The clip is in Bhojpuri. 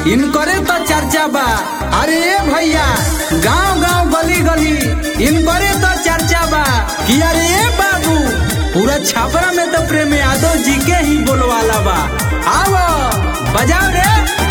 इनकरे तो चर्चा बा अरे ए भैया गांव गांव गली गली इनकरे तो चर्चा बा कि अरे ए बाबू पूरा छापरा में तो प्रेम यादव जी के ही बोलवाला बा आओ बजाओ रे